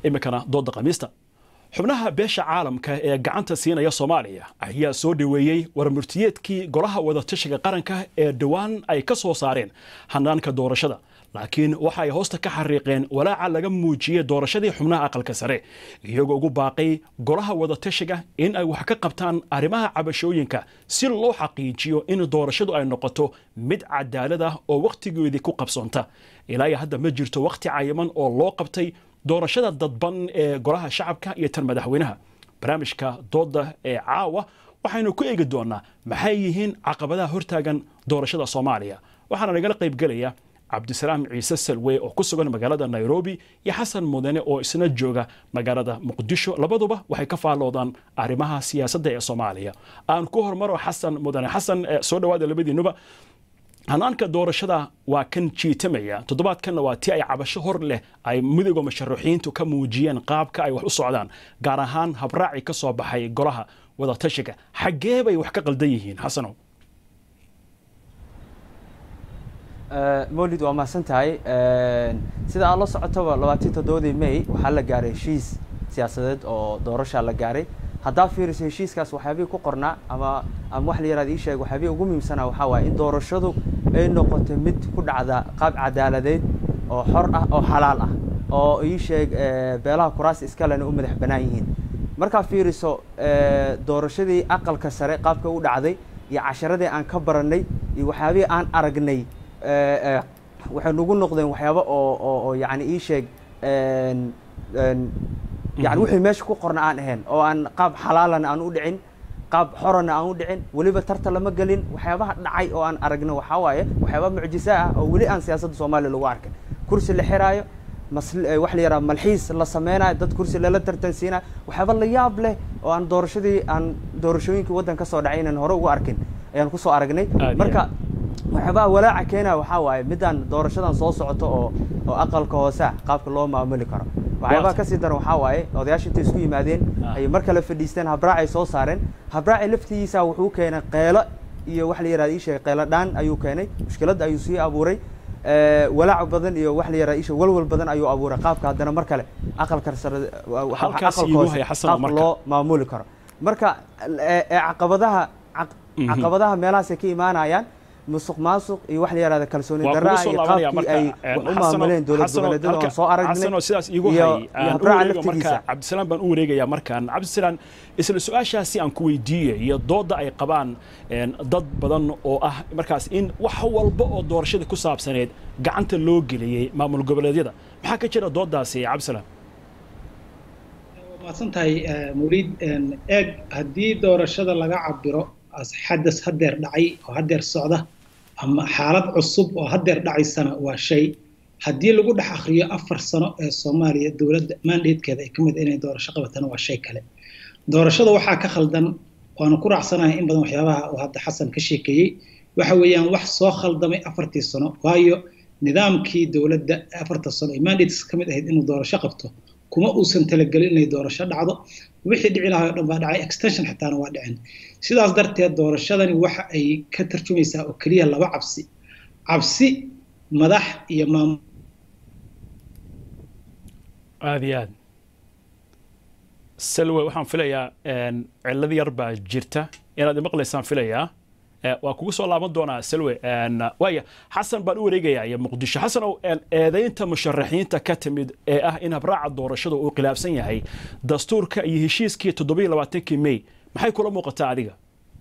iminkana dooda khamiista xubnaha beesha caalamka ee gacanta siinaya soomaaliya ayaa soo dhoweeyey warmurtiyeedkii golaha wadatashiga qaranka ee dhowaan ay ka soo saareen hanaanka doorashada laakiin waxa ay hoosta ka xariiqeen walaaca laga muujiyey doorashadii xubnaha aqalka sare iyagoo ugu baaqay golaha wadatashiga in ay wax ka qabtaan arrimaha cabashooyinka si loo xaqiijiyo in doorashadu ay noqoto mid cadaalad ah oo wakhtigeedii ku qabsoonta ilaa iyo hadda ma jirto wakhti cayiman oo loo qabtay doorashada dadban ee golaha shacabka iyo tan madaxweynaha barnaamijka dooda ee caawa waxaynu ku eegi doonaa maxay yihiin caqabadaha hortaagan doorashada soomaaliya waxaana nagala qaybgelaya cabdisalaam ciise salwe oo ku sugan magaalada nairobi iyo xasan mudane oo isna jooga magaalada muqdisho labaduba waxay ka faalloodaan arrimaha siyaasadda ee soomaaliya aan ku hormaro xasan mudane xasan soo dhawaada labadiinuba hanaanka doorashada waa kan jiitamaya toddobaadkanna waa ti ay cabasho hor leh ay midooda musharaxiintu ka muujiyeen qaabka ay wax u socdaan gaar ahaan habraaci ka soo baxay golaha wadatashiga xaggee bay wax ka qaldan yihiin xasanow mawlid waa mahadsan tahay sida aad la socotaba labaatan toddobadii may waxaa la gaaray heshiis siyaasadeed oo doorashaa la gaaray haddaa fiiriso heshiiskaas waxyaabihii ku qornaa ama ama wax la yaraada ii sheeg waxyaabihii ugu muhiimsanaa waxaa waaye in doorashadu ay noqoto mid ku dhacda qaab cadaaladeed oo xor ah oo xalaal ah oo ii sheeg beelaha kuraasi iskalena u madax bannaan yihiin markaa fiiriso doorashadii aqalka sare qaabka u dhacday iyo casharadii aan ka barannay iyo waxyaabihii aan aragnay waxay nagu noqdeen waxyaaba oo oo oo yani ii sheeg yani wixii meesha ku qorna aan ahayn oo aan qaab xalaalana aan u dhicin qaab xorana aan u dhicin weliba tarta lama gelin waxyaabaha dhacay oo aan aragno waxaa waaye waxyaaba mucjiso ah oo weli aan siyaasadda soomaaliya lagu arkin kursi la xiraayo mas wax la yaraha malxiis la sameynayo dad kursi lala tartansiinayo waxyaaba la yaab leh oo aan doorashadii aan doorashooyinkii waddan ka soo dhacay inaan hore ugu arkin ayaan kusoo aragnay marka waxyaabaha walaaca keenaya waxaa waaye midaan doorashadan soo socoto oo oo aqalka hoose ah qaabka loo maamuli karo waxyaabaha kasii daran waxaa waaye odayaasha intay isku yimaadeen ayay mar kale fadhiisteen habraacay soo saareen habraacay laftigiisa wuxuu keenay qeelo iyo wax la yaraha ii sheegay qeelo dhaan ayuu keenay mushkilad ayuu sii abuuray walaac badan iyo wax la yaraha isha walwal badan ayuu abuuray qaabka haddana mar kale aqalka sare aqalka hoose qaabka loo maamuli karo marka caqabadaha caqabadaha meelahaasay ka imaanayaan musuq maasuq iyo wax la yaraahda kalsooni darra iyo qaabkii ay wax u maamuleen dowlad goboleedyada aan soo aragnay sidaas iigu hay marka cabdisalaam baan u wareegayaa markaan cabdisalaam isla su-aashaasi aan ku weydiiyey iyo dooda ay qabaan dad badan oo ah markaas in wax walba oo doorashada ku saabsaneed gacanta loo geliyey maamul goboleedyada maxaa ka jira doodaasi cabdisalaam maadsan tahay mawliid eeg haddii doorashada laga cabiro xadas hadeer dhacay oo hadeer socda ama xaalad cusub oo hadeer dhacaysana waa shay haddii lagu dhex akriyo afar sano ee soomaaliya dowladda mandatekeeda ay ka mid inay doorasho qabatana waa shay kale doorashada waxaa ka khaldan waanu ku raacsanahay in badan waxyaabaha uu hadda xasan ka sheekeeyey waxa weeyaan wax soo khaldamay afartii sano waayo nidaamkii dowladda afarta sano ee mandates ka mid ahayd inuu doorasho qabto kuma uusan talagelin inay doorasho dhacdo wixii dhici lahaa oo dhan baa dhacay extension xitaana waa dhicin sidaas darteed doorashadani waxa ay ka tarjumaysaa oo keliya laba cabsi cabsi madax iyo maamul aada iyo aad salwe waxaan filayaa cillad yar baa jirta inaad imaqlaysaan filayaa waa kugu soo laaban doonaa salwe waaya xasan baan u wareegayaa iyo muqdisho xasan ow eedaynta musharaxiinta ka timid ee ah in habraaca doorashada uu khilaafsan yahay dastuurka iyo heshiiskii toddobiyo labaatankii may maxay kula muuqataa adiga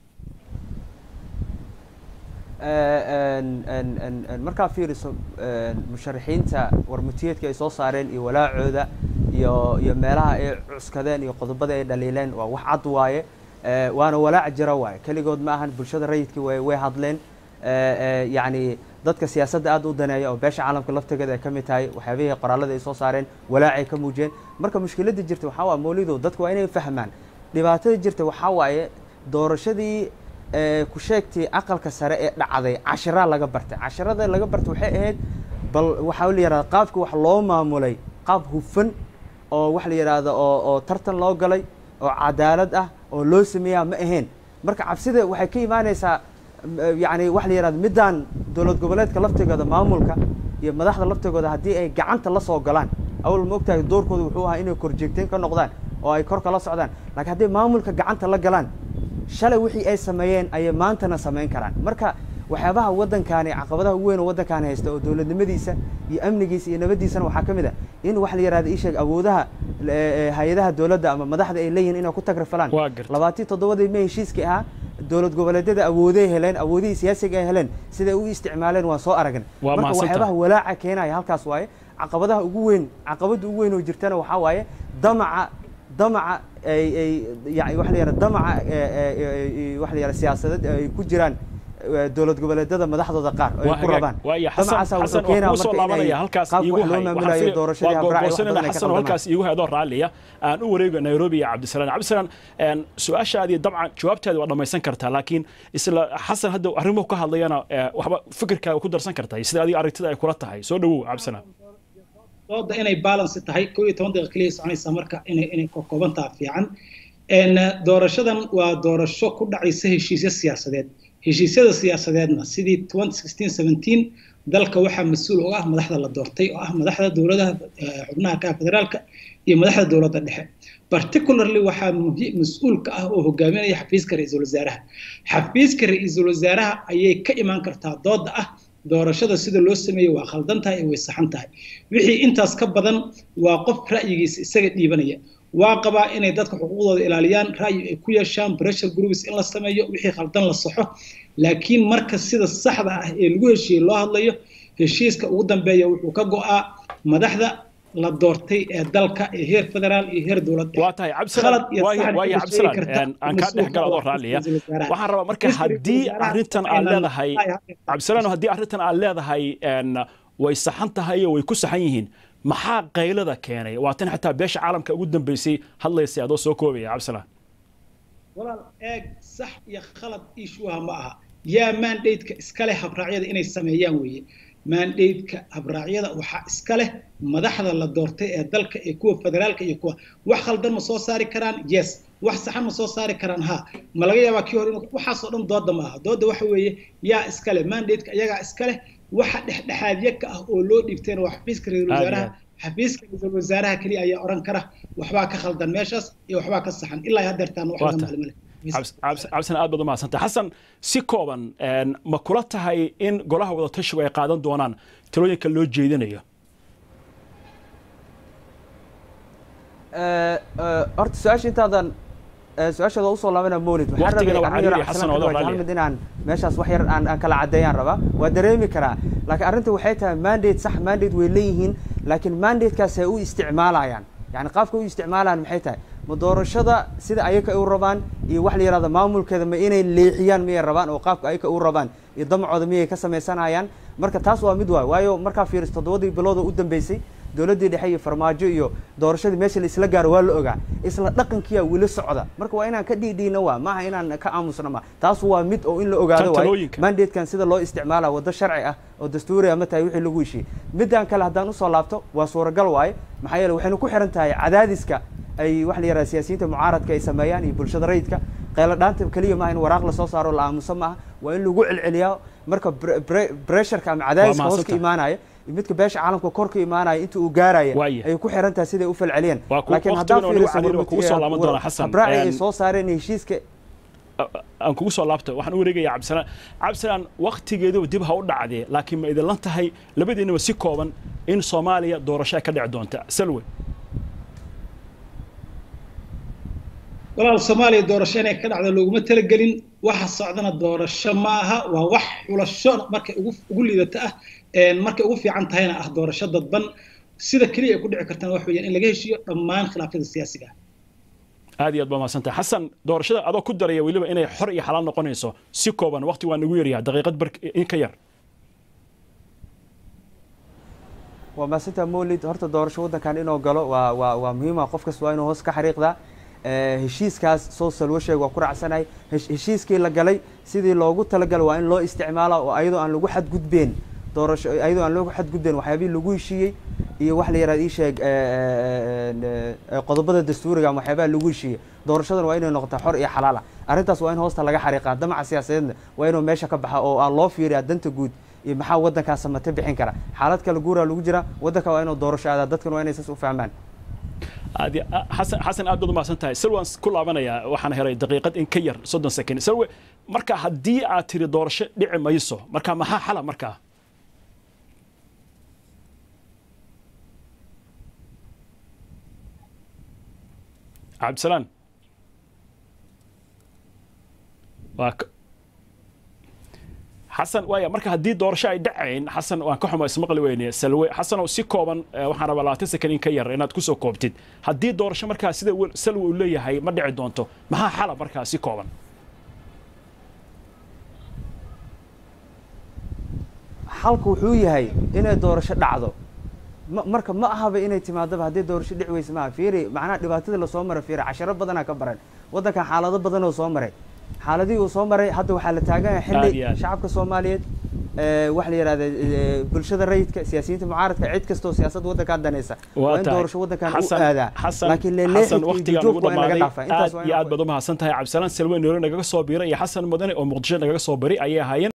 markaa fiiriso musharaxiinta warmutiyeedka ay soo saareen iyo walaacooda iyo iyo meelaha ay cuskadeen iyo qodobada ay dhaliileen waa wax cad waaye waana walaac jira waaye keligood ma ahan bulshada rayidkii way way hadleen yacni dadka siyaasadda aad u daneeya oo beesha caalamka laftigeeda ay ka mid tahay waxyaabihii qoraalada ay soo saareen walaacay ka muujiyeen marka mushkiladda jirta waxaa waaye mawlido dadka waa inay fahmaan dhibaatada jirta waxaa waaye doorashadii ku sheegtay aqalka sare ee dhacday cashiraa laga bartay cashirada laga bartay waxay ahayd bal waxaa la yihahda qaabka wax loo maamulay qaab hufan oo wax la yidhaahdo oo oo tartan loo galay oo cadaalad ah oo loo sameeyaa ma ahayn marka cabsida waxay ka imaanaysaa yacni wax la yihahdo middaan dowlad goboleedka laftigooda maamulka iyo madaxda laftigooda haddii ay gacanta la soo galaan awal ma ogtahay doorkooda wuxuu ahaa inay korjeegteen ka noqdaan oo ay kor kala socdaan laakiin hadday maamulka gacanta la galaan shalay wixii ay sameeyeen ayay maantana samayn karaan marka waxyaabaha waddankaani caqabadaha ugu weyn oo waddankaani haysta oo dowladnimadiisa iyo amnigiisa iyo nabaddiisana waxaa ka mid a in wax la yihahda ii sheeg awoodaha hay-adaha dowladda ama madaxda ay leeyihin inay ku tagrafalaan labaatan toddobadii may heshiiskii ahaa dowlad goboleedyada awooday heleen awoodihii siyaasiga ay heleen siday u isticmaaleen waan soo aragna marka waxyaabaha walaaca keenaya halkaas waaye caqabadaha ugu weyn caqabadda ugu weyn oo jirtana waxaa waaye damaca damaca ay ay yani waxa la yihahda damaca waxa la yihahda siyaasadeed ay ku jiraan dowlad goboleedyada madaxdooda qaar ay ku rabaan damacaasa wuxuu keenaa marka inay qaabka wax loo maamulayo doorashadii habraaci halkaas iigu heedoo raalliya aan u wareego nairobi iyo cabdisalaan cabdisalaan su-aashaadii dabcan jawaabtaadi waa dhammaysan kartaa laakiin isla xasan hadda arrimuhu ka hadlayana waxba fikirkaaga ku darsan kartaa sida adiga aragtida ay kula tahay soo dhawow cabdisalaan dooda inay balance tahay koo iyo toban daqiiqa keliya soconaysa marka inay inay koobantaa fiican doorashadan waa doorasho ku dhacaysa heshiisyo siyaasadeed heshiisyada siyaasadeedna sidii dalka waxaa mas-uul uga ah madaxda la doortay oo ah madaxda dowladaha xubnaha ka federaalka iyo madaxda dowladda dhexe particularly waxaa mas-uul ka ah oo hogaaminaya xafiiska ra-iisul wasaaraha xafiiska ra-iisul wasaaraha ayay ka imaan kartaa dooda ah doorashada sida loo sameeyey waa khaldan tahay ee way saxan tahay wixii intaas ka badan waa qof ra'yigiisa isaga dhiibanaya waa qabaa inay dadka xuquuqdooda ilaaliyaan ra'yi ay ku yeeshaan pressure groups in la sameeyo wixii khaldan la saxo laakiin marka sida saxda ah ee lagu heshiiyey loo hadlayo heshiiska ugu dambeeya wuxuu ka go'aa madaxda la doortay ee dalka ee heer federaal iyo heer dowlad waa tahay cabdisalaan aan kaa dhex gala adoo raalliya waxaan rabaa marka haddii arrintan aad leedahay cabdisalaan haddii arrintan aad leedahay way saxan tahay oo way ku saxan yihiin maxaa qaylada keenay waa tan xataa beesha caalamka ugu dambeysay hadlaysay adoo soo koobaya cabdisalaan walaal eeg sax iyo khalad ishuha ma aha yaa mandateka iska leh habraacyada inay sameeyaan weeye mandateka habraacyada waxaa iska leh madaxda la doortay ee dalka ee kuwa federaalka iyo kuwa wax khaldan ma soo saari karaan yes wax saxan ma soo saari karaan ha ma laga yaabaa kii hore waxaasoo dhan dooda ma aha dooda waxa weeye yaa iska leh mandateka iyagaa iska leh waxa dhexdhexaadyo ka ah oo loo dhiibteen waa xafiiska ra-iisul wasaaraha xafiiska ra-iisul wasaaraha keliya ayaa oran kara waxbaa ka khaldan meeshaas iyo waxbaa ka saxan ilaa haddeertaan wax laga maalmale cabdisan aad baad umahadsantay xasan si kooban ma kula tahay in golaha wadatashigu ay qaadan doonaan talooyinka loo jeedinayo horta su-aasha intaadan su-aashaada usoo laabana mawlid waxaan rabay hal mid inaan meeshaas wax yar aan aan kala caddeeyaan rabaa waa dareemi karaa laakiin arrinta waxay tahay mandate sax mandate way leeyihiin laakiin mandatekaas ay u isticmaalayaan yani qaabka u isticmaalayaan maxay tahay ma doorashada sida ayaka u rabaan iyo wax la yihahdo maamulkeeda ma inay leexiyaan miyay rabaan oo qaabka ayaka u rabaan iyo damacooda miyay ka samaysanayaan marka taas waa mid waay waayo markaa fiiris toddobadii bilood oo u dambeysay dowladdii dhexe iyo farmaajo iyo doorashadii meesha la isla gaaro waa la ogaa isla dhaqankiyaa weli socda marka waa inaan ka dhiidhiina waa maaha inaan ka aamusna ma taas waa mid oo in la ogaado waay mandatekan sida loo isticmaala waddo sharci ah oo dastuuri ama tahay wixii lagu heshiiyey midaan kale haddaan usoo laabto waa suuragal waaye maxaa yeele waxaynu ku xiran tahay cadaadiska ay waxa la yihahda siyaasiyiinta mucaaradka ay sameeyaan iyo bulshada rayidka qaylo dhaanta keliya maaha in waraaq lasoo saaro la aamuso maaha waa in lagu celceliyaa marka bressurka ama cadaadiska hoos ka imaanaya midka beesha caalamka kor ka imaanaya inta uu gaaraya ayay ku xiran tahay siday u falceliyeen laakiin haddaan fiirisahabraaci ay soo saareen heshiiska aan kugu soo laabta waxaan u wareegaya cabdisalaan cabdisalaan waktigeeduba dib ha u dhacdee laakiin ma idinlan tahay labadiinaba si kooban in soomaaliya doorasho ay ka dhici doonta salwe walaal soomaaliya doorasho inay ka dhacdo looguma talagelin waxa socdana doorasho ma aha waa wax xulasho markay ugu liidata ah markay ugu fiican tahayna ah doorasho dadban sida keliya ay ku dhici kartaan wax weeyaan in laga heshiiyo dhammaan khilaafyada siyaasiga ah aad iyo aad baa mahadsantahay xasan doorashada adoo ku daraya weliba inay xor iyo xalaal noqonayso si kooban waqti waa nagu yaryaha daqiiqad bar in ka yar waa mahadsantaha mawlid horta doorasho waddankan inuu galo waa waa waa muhiima qof kasta waa inuu hoos ka xariiqdaa heshiiskaas soo salwo sheeg waa ku raacsanahay heshiiskii la galay sidii loogu talagalay waa in loo isticmaala oo ayadoo aan lagu xadgudbeen doorasho ayadoo aan lagu xadgudbeen waxyaabihii lagu heshiiyey iyo wax la yihahda ii sheeg qodobada dastuuriga ama waxyaabaha lagu heshiiyey doorashadan waa inay noqotaa xor iyo xalaala arrintaas waa in hoosta laga xariiqaa damaca siyaasadeedna waa inuu meesha ka baxa oo aan loo fiiriyaa danta guud iyo maxaa waddankaas samate bixin kara xaalad kale guuraa lagu jira waddanka waa inuu doorasho aadaa dadkan waa inay saas u fahmaan aad iyo- a- xasan xasan aad baad umahadsan tahay salwan ku laabanayaa waxaan helay daqiiqad in ka yar soddon second salwe marka haddii aad tiri doorasho dhici mayso marka maxaa xala markaa cabdisalaan waa ka- xasan waaya marka haddii doorasho ay dhacayn xasan waan ka xumo ismaqli weyne salwe xasan oo si kooban eh, waxaan rabaa labaatan second in ka yar inaad kusoo koobtid haddii doorasho markaa sida wel- salwe uu leeyahay ma dhici doonto maxaa xala markaa si kooban xalku wuxuu yahay inay doorasho dhacdo ma- marka ma ahaba inay timaadaba haddii doorasho dhici weyse maaha fiiri macnaha dhibaatadii lasoo maray fiiri casharo badanaa ka baran waddankan xaalado badan oo soo maray xaaladihii uu soo maray hadda waxaa la taagan yahay Aad iyo xilli aad. shacabka soomaaliyeed ee, waxa la yidhahda ee, bulshada rayidka siyaasiyiinta mucaaradka cid kastoo siyaasadda waddankan danaysa waa in tahay. doorasho waddankan u Xasan- aadaa xasan laakiin xasan leeleexidka iyo waqtigaan ugu jujuubka waa in laga dhamaaday dhaafaa intaas aad waa in iyo la aad baad umahadsan tahay cabdisalaan salwe noore nagaga soo biiray iyo xasan mudane oo muqdisho nagaga soo bari ayay ahaayeen